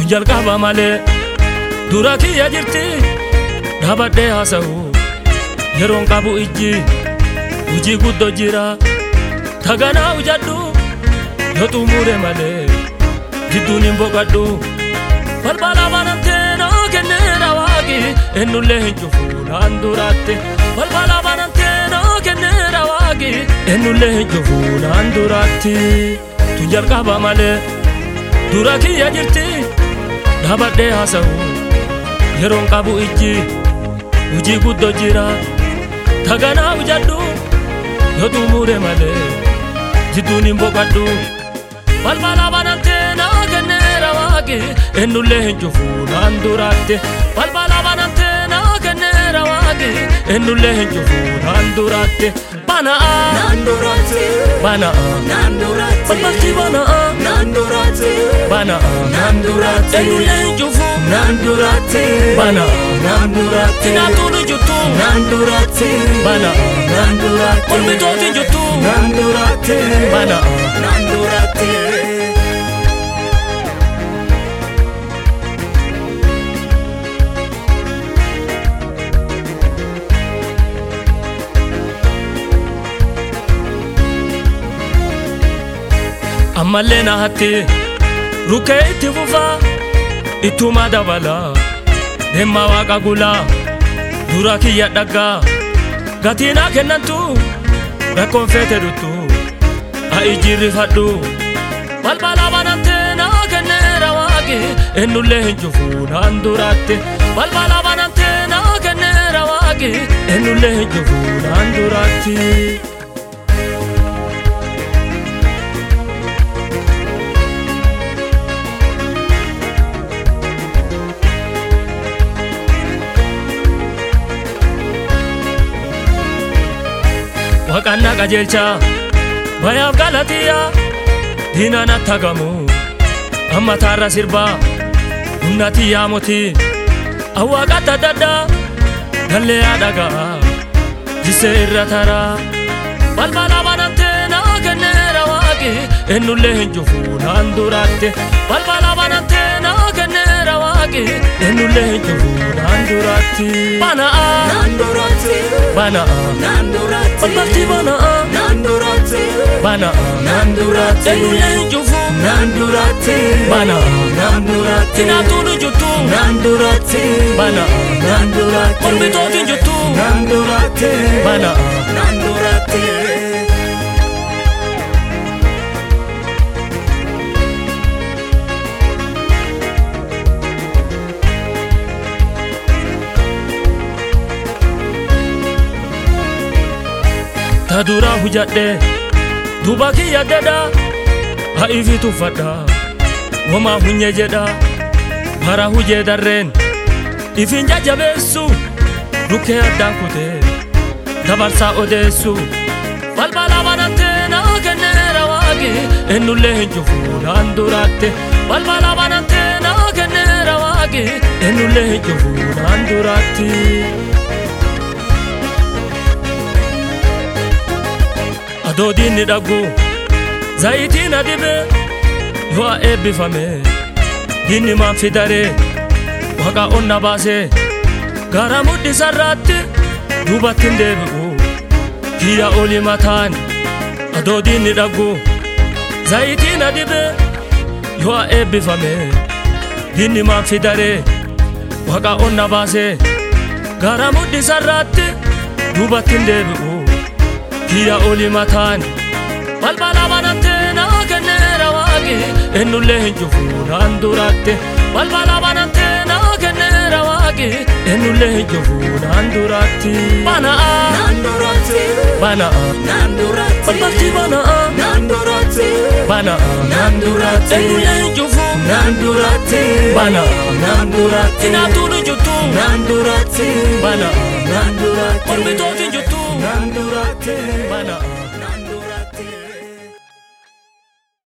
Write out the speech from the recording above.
tun jalqaba malee dura kiyya jirti dhaabadhee haasa'u yeroon qabu ijji hujii guddoo jira taganaa hujadhu yoo xumure malee jidduun hin boqadhu balbala banamtee naa kenneera waaqi ennullee hin cufu naan duraatte balbala banamtee naa kenneera waaqi ennullee hin cufu naan duraatti tun jalqaba malee dura kiyya jirti dhaabadhee haasa'u yeroon qabu ijji hujii guddoo jira taganaa hujadhu yoo xumure malee jidduun hin boqadhu balbala banamtee naa kenneera waaqi ennullee hin cufu naan duraatte balbala banamtee naa kenneera waaqi ennullee hin cufu naan duraatte bana'a Nandurate, bana'a Nandurate, balbalti bana'a Nandurate, bana'a Nandurate, ennullee hin cufu Nandurate, bana'a Nandurate, tinaatuun hin juttu Nandurate, bana'a Nandurate, mormitooti hin juttu Nandurate, bana'a Nandurate. ammallee na hatti rukkee itti fufaa ittuma dabala deemma waaqa gulaa dura kiyya dhaggaa gatiinaa kennantu rakkoon feete dhuttu ha'i jirrifadhu balbala banamtee naa kenneera waaqi ennullee hin cufu naan duraatte balbala banamtee naa kenneera waaqi ennullee hin cufu naan duraatti. Waaqannaa qajeelchaa bayaaf galatiyaa diinaan attagamu amma taarra sirbaa humna tiyyaa motii awwaaqatta daddaa dallee dhagaa jisee irra taraa balbala banamtee naa kenneera waaqi ennullee hin cufu naan duraatte balbala banamtee naa kenneera waaqi ennullee hin cufu naan duraatti bana'a Nandurate, bana'a Nandurate, balbalti bana'a Nandurate, bana'a Nandurate, ennullee hin cufu Nandurate, bana'a Nandurate, tinaatuun hin juttu Nandurate, bana'a Nandurate, mormitooti hin juttu Nandurate, bana'a Nandurate. ta dura hujadhe duba kiyya dedha ha'ifi tuffadha womaa hunye jedha bara hujee darreen ifin jajjabeessu rukkee addaan kutee dabarsaa odeessu balbala banamtee naa kenneera waaqi ennullee hin cufu naan duraatte balbala banamtee naa kenneera waaqi ennullee hin cufu naan duraatti. adoo diinni dhaggu zayitiin adibe yoo eebbifame diinni maan fidaree waqa onna baasee gara mudhisarraatti duubatti hin deebi'u kiyya oli mataan adoo diinni dhaggu zayitiin adibe yoo eebbifame diinni maan fidaree waqa onna baasee gara mudhisarraatti duubatti hin deebi'u kiyya oli mataan balbala banamtee naa kenneera waaqi ennullee hin cufu naan duraatte balbala banamtee naa kenneera waaqi ennullee hin cufu naan duraatti bana'a Nandurate, bana'a Nandurate, balbalti bana'a Nandurate, bana'a Nandurate, ennullee hin cufu Nandurate, bana'a Nandurate, tinaatuun hin juttu Nandurate, bana'a Nandurate, mormitooti hin juttu Nandurate, bana'a